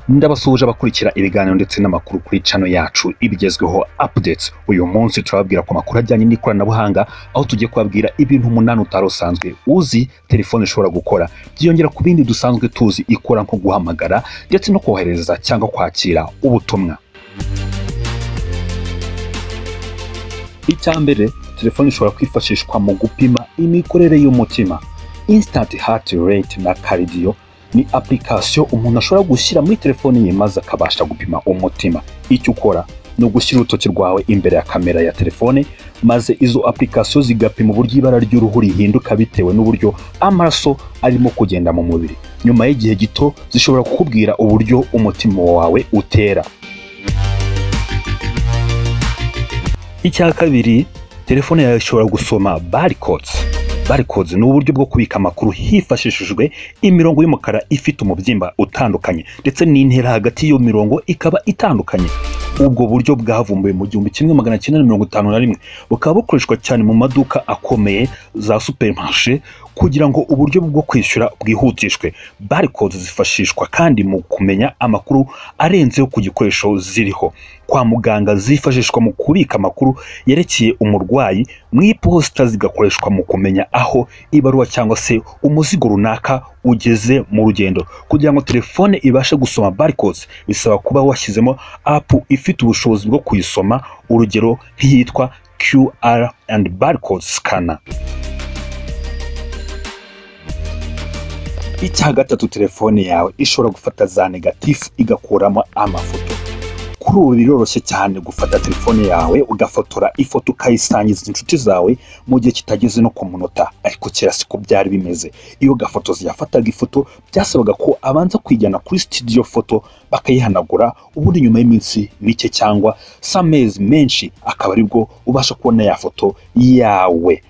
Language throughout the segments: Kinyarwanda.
ndabasuhuje abakurikira ibiganiro ndetse n'amakuru kuri cano yacu ibigezweho updates uyu munsi turababwira ku makuru ajyanye n'ikoranabuhanga aho tugiye kubabwira ibintu umunani utari usanzwe uzi telefone ishobora gukora byiyongera ku bindi dusanzwe tuzi ikora nko guhamagara ndetse no kohereza cyangwa kwakira ubutumwa icya mbere telefone ishobora kwifashishwa mu gupima imikorere y'umutima instant heart rate na cardio ni application umuntu ashobora gushyira muri telefone ye maze akabasha gupima umutima icyo ukora ni ugushyira urutoki rwawe imbere ya kamera ya telefone maze izo application zigapima uburyo ibara ry'uruhu rihinduka bitewe n'uburyo amaraso arimo kugenda mu mubiri nyuma y'igihe gito zishobora kukubwira uburyo umutima wawe utera icya kabiri telefone yawe ishobora gusoma barcodes barcodes ni uburyo bwo kubika amakuru hifashishijwe imirongo y'umukara ifite umubyimba utandukanye ndetse n'intera hagati y'iyo mirongo ikaba itandukanye ubwo buryo bwavumbuwe mu gihumbi kimwe magana cyenda na mirongo itanu na rimwe bukaba bukoreshwa cyane mu maduka akomeye za supermarché kugira ngo uburyo bwo kwishyura bwihutishwe barcodes zifashishwa kandi mu kumenya amakuru arenzeho ku gikoresho ziriho kwa muganga zifashishwa mu kubika amakuru yerekeye umurwayi mu iposita zigakoreshwa mu kumenya aho ibaruwa cyangwa se umuzigo runaka ugeze mu rugendo kugira ngo telefone ibashe gusoma barcodes bisaba kuba washyizemo app ifite ubushobozi bwo kuyisoma urugero nk'iyitwa QR and barcode scanner icya gatatu telefone yawe ishobora gufata za negatifu igakuramo amafoto kuri ubu biroroshye cyane gufata telefone yawe ugafotora ifoto ukayisangiza inshuti zawe mu gihe kitageze no ku munota ariko kera siko byari bimeze iyo gafotozi yafataga ifoto byasabaga ko abanza kuyijyana kuri studio foto bakayihanagura ubundi nyuma y'iminsi mike cyangwa s'amezi menshi akaba aribwo ubasha kubona ya foto yawe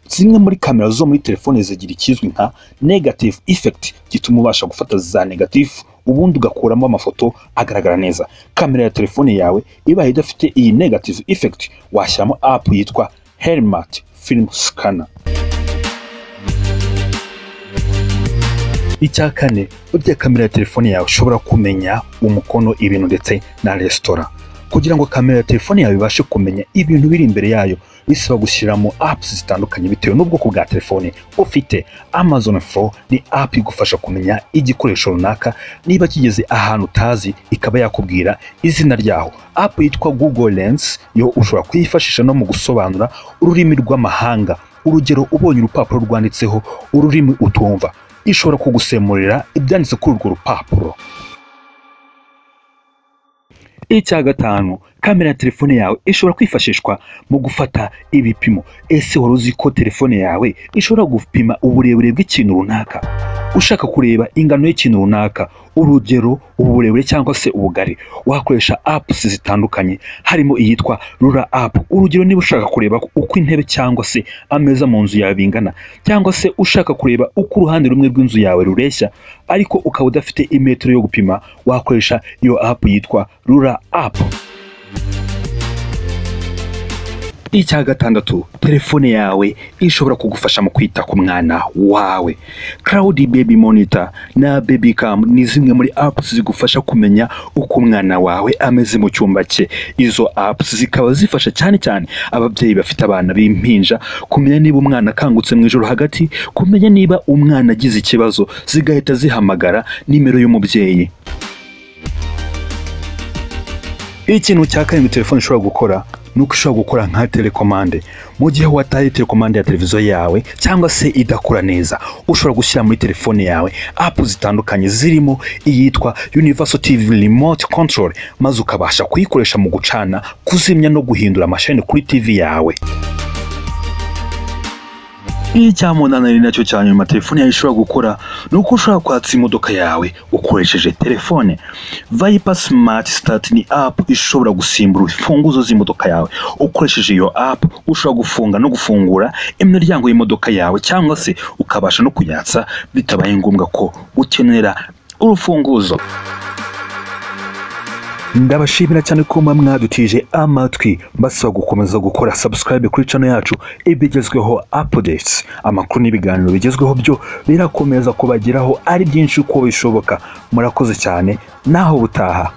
zimwe muri kamera zo muri telefone zigira ikizwi nka negative effect gituma ubasha gufata za negatifu ubundi ugakuramo amafoto agaragara neza kamera ya telefone yawe ibaye idafite iyi negative effect washyiramo app yitwa helmet film scanner icya kane burya kamera ya telefone yawe ushobora kumenya umukono ibintu ndetse na resitora kugira ngo kamera ya telefone yawe ibashe kumenya ibintu biri imbere yayo bisaba gushyiramo apps zitandukanye bitewe n'ubwoko bwa telefone ufite amazon flow ni app igufasha kumenya igikoresho runaka niba kigeze ahantu utazi ikaba yakubwira izina ryaho app yitwa google lens yo ushobora kuyifashisha no mu gusobanura ururimi rw'amahanga urugero ubonye urupapuro rwanditseho ururimi utumva ishobora kugusemurira ibyanditse kuri urwo rupapuro icya gatanu kamera ya telefone yawe ishobora kwifashishwa mu gufata ibipimo ese wari uzi ko telefone yawe ishobora gupima uburebure bw'ikintu runaka ushaka kureba ingano y'ikintu runaka urugero uburebure cyangwa se ubugari wakoresha apps zitandukanye harimo iyitwa rura app urugero niba ushaka kureba uko intebe cyangwa se ameza mu nzu yawe bingana cyangwa se ushaka kureba uko uruhande rumwe rw'inzu yawe rureshya ariko ukaba udafite imetero yo gupima wakoresha iyo app yitwa rura app icya gatandatu telefone yawe ishobora kugufasha mu kwita ku mwana wawe Cloud Baby Monitor na Baby Cam ni zimwe muri apps zigufasha kumenya uko umwana wawe ameze mu cyumba cye izo apps zikaba zifasha cyane cyane ababyeyi bafite abana b'impinja kumenya niba umwana akangutse mu ijoro hagati kumenya niba umwana agize ikibazo zigahita zihamagara nimero y'umubyeyi ikintu cya karindwi telefone ishobora gukora ni uko ushobora gukora nka telekomande mu gihe wataye telekomande ya televiziyo yawe cyangwa se idakora neza ushobora gushyira muri telefone yawe apu zitandukanye zirimo iyitwa universal tv remote control maze ukabasha kuyikoresha mu gucana kuzimya no guhindura amasheni kuri tv yawe icyamunana ari nacyo cya nyuma telefone yawe ishobora gukora ni uko ushobora kwatsa imodoka yawe ukoresheje telefone viper smart start ni app ishobora gusimbura imfunguzo z'imodoka yawe ukoresheje iyo app ushobora gufunga no gufungura imiryango y'imodoka yawe cyangwa se ukabasha no kuyatsa bitabaye ngombwa ko ukenera urufunguzo ndabashimira cyane ko muba mwadutije amatwi mbasaba gukomeza gukora subscribe kuri channel yacu ibigezweho updates amakuru n'ibiganiro bigezweho byo birakomeza kubageraho ari byinshi uko bishoboka murakoze cyane naho butaha